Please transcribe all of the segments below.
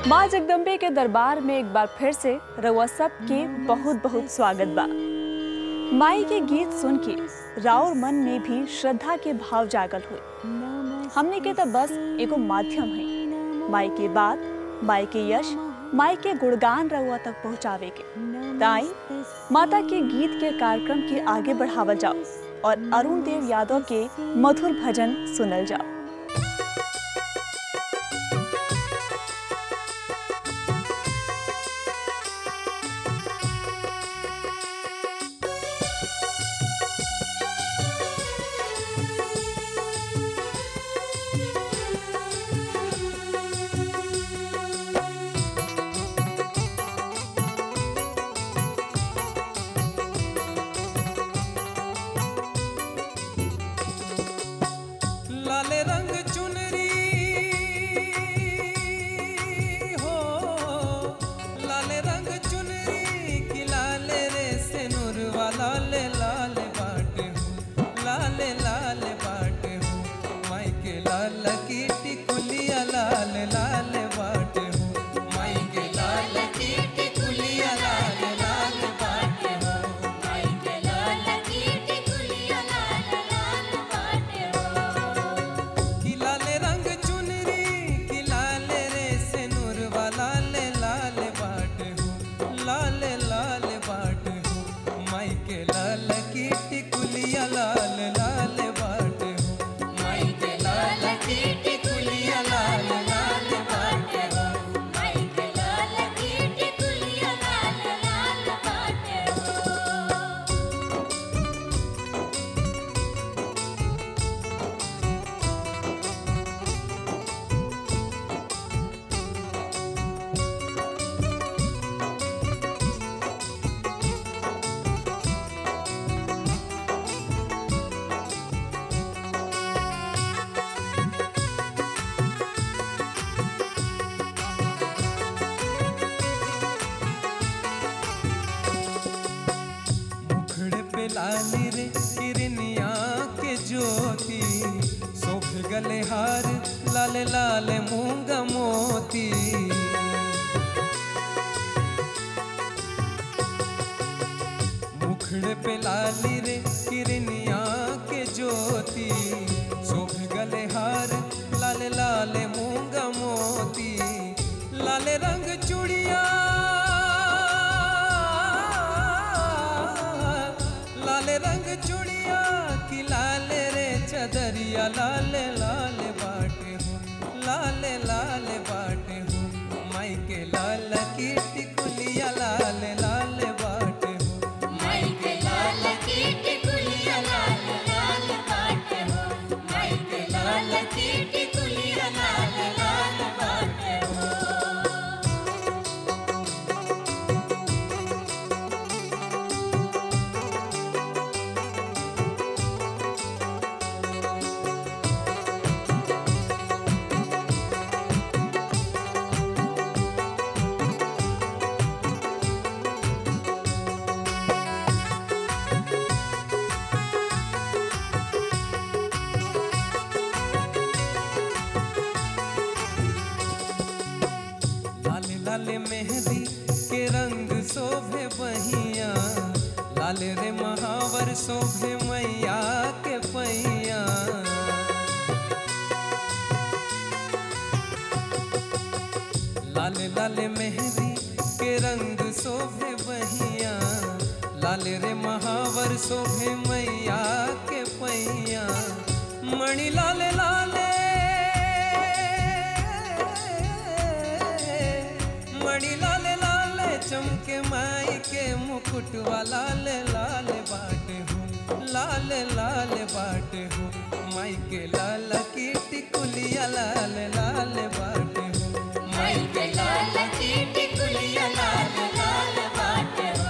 माँ जगदम्बे के दरबार में एक बार फिर से रउआ सबके बहुत बहुत स्वागत बा माई के गीत सुन के राउर मन में भी श्रद्धा के भाव जागल हुए हमने के तो बस एगो माध्यम है माई के बात माई के यश माई के गुणगान रउआ तक पहुँचावे के ताई माता के गीत के कार्यक्रम के आगे बढ़ावल जाओ और अरुण देव यादव के मधुर भजन सुनल जाओ लाल रंग चुनरी हो लाल रंग चुनरी की लाल रे से नूरवा लाल लाल बाटे हो लाल लाल बाटे हो माई के लाल की टिकुलिया लाल लाल बाटे हो माई के लाल की टिकुलिया लाल लाल बाटे हो कि लाल रंग चुनरी कि लाल रे से नूरवा लाल लाल बाट हो लाल लाल बाट हो माई के लाल की टिकुलिया लाल लाल बाट हो माई के लाल की टिकुलिया लाल लाल बाट हो मुखड़े पे लाली रे किरनिया के ज्योति शोभ गले हार लाल लाल मूंग मोती मुखड़े पे लाली रे किरनिया के ज्योति शोभ गले हार लाल लाल मूंग मोती लाल रंग चूड़िया लाल रंग चूड़िया की लाल रे चदरिया लाल लाल बाटे हो लाल लाल बाटे हो माई के लाल की टिकुलिया लाल लाल बाटे हो लाल लाल मेहंदी के रंग शोभे बहिया लाल रे महावर शोभे मैया के पैया लाल लाल मेहंदी के रंग शोभे बहिया लाल रे महावर शोभे मैया के पैया मणि लाल लाले मणि लाल लाल चमके माई के मुकुटवा लाल लाल बाटे हो लाल लाल बाटे हो माई के लाल की टिकुलिया लाल लाल बाटे हो माई के लाल की टिकुलिया लाल लाल बाटे हो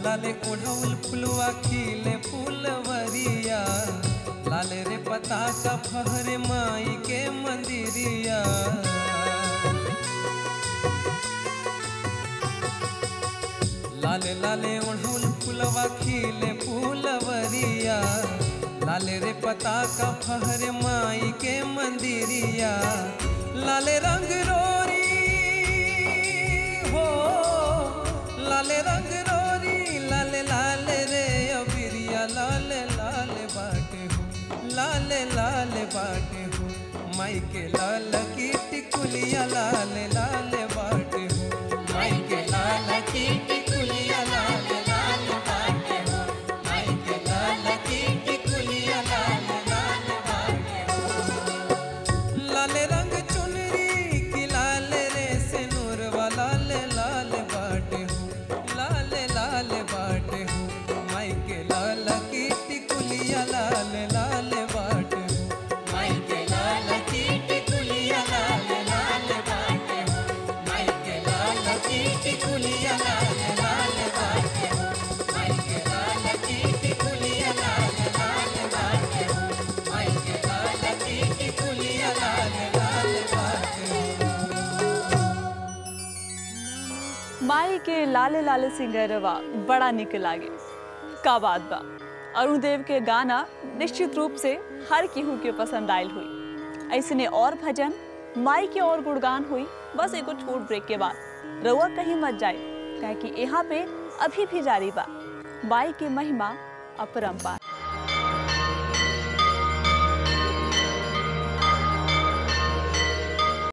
लाले ओढ़ौल फुलवा खिले फूलवरिया लाले रे पता का फहरे माई के मंदिरिया लाले लाले ओढ़ौल फुलवा खिले फूलवरिया लाले रे पता का फहरे माई के मंदिरिया लाले रंग रोरी हो लाले रंग रोरी लाले लाले रे अबिरिया लाले लाले बाटे हो लाले लाले बाटे हो माई के लाल की टिकुलिया लाले लाले बाटे हो माई के लाल की टिकुलिया लाले लाले बाटे हो माई के लाल की टिकुलिया लाले लाले बाटे हो लाले रंग चुनरी की लाले रे से नूर वाला ले लाल बाटे हो लाले लाले बाटे हो माई के लाल की टिकुलिया लाले लाले बाटे हो माई के लाल की टिकुलिया लाले लाले बाटे हो माई के लाल की टिकुलिया लाले लाले बाटे हो माई के लाल की टिकुलिया लाले लाले बाटे हो माई के लाल की टिकुलिया लाले लाले बाटे हो माई के लाले लाले सिंगरवा बड़ा निक लागे का बात बा अरुण देव के गाना निश्चित रूप से हर केहू के पसंद आयल हुई ऐसने और भजन माई के और गुणगान हुई बस एगो छोट ब्रेक के बाद रउआ कहीं मत जाए काहे कि यहाँ पे अभी भी जारी बा माई के महिमा अपरंपार